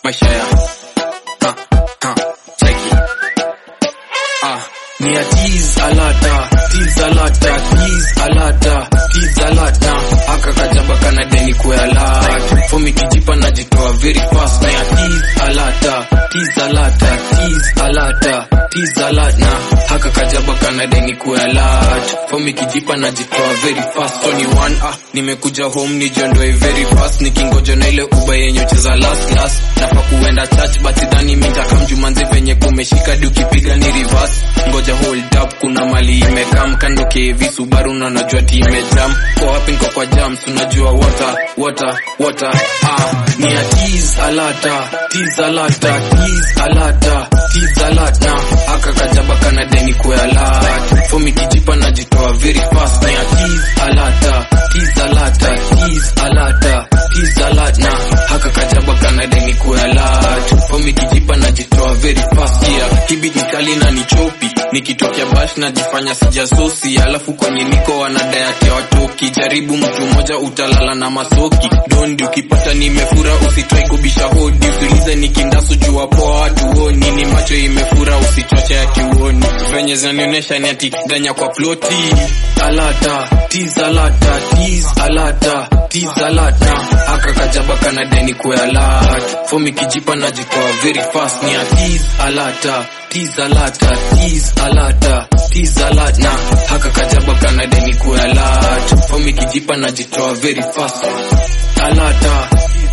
maisha ya ha, ha, cheki ah, ni ya tease alata tease alata tease alata tease alata aka kajaba kana deni kwa alata fomi kijipa najitoa very fast na ya tease alata tease alata tease alata tease alata haka kajaba kana deni kwa alata fomi kijipa najitoa very fast so ni one ah nimekuja home nijiondoe very fast nikingoja na ile uba yenye ucheza last last nafa kuenda church but dhani mitakamjumanzi venye kumeshika di ukipiga ni reverse ngoja hold up kuna mali imekam kando kevi subaru na najua ti imejam kwa wapi niko kwa jams unajua water water water ah ni ya tease alata tease alata tease alata tease alata aka kajaba kana deni kwa alata fomi kijipa najitoa very fast na ya tease alata tease alata tease alata tease alata haka kajaba kana deni kwa alata fomi kijipa najitoa very fast yeah kibit nikali na nichopi nikitokea bash najifanya sijasosi alafu kwenye niko wanadayake watoki jaribu mtu mmoja utalala na masoki dondi ukipata nimefura usitrai kubisha hodi usiulize nikindasu jua poa watuoni ni macho imefura usichoche ya kiuoni venye zinanionyesha ni ati danya kwa ploti alata tiz alata tiz alata tiz alata aka kajaba kana deni kwa alata fomi kijipa najitoa very fast ni ya tiz alata tiz alata tiz alata tiz alata haka kajaba kana deni kwa alata fomi kijipa najitoa very fast alata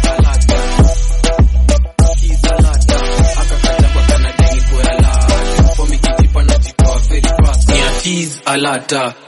Tiz alata, haka kajaba kana deni kwa alata. Fomi kijipa najitoa very fast. Ni ya tiz alata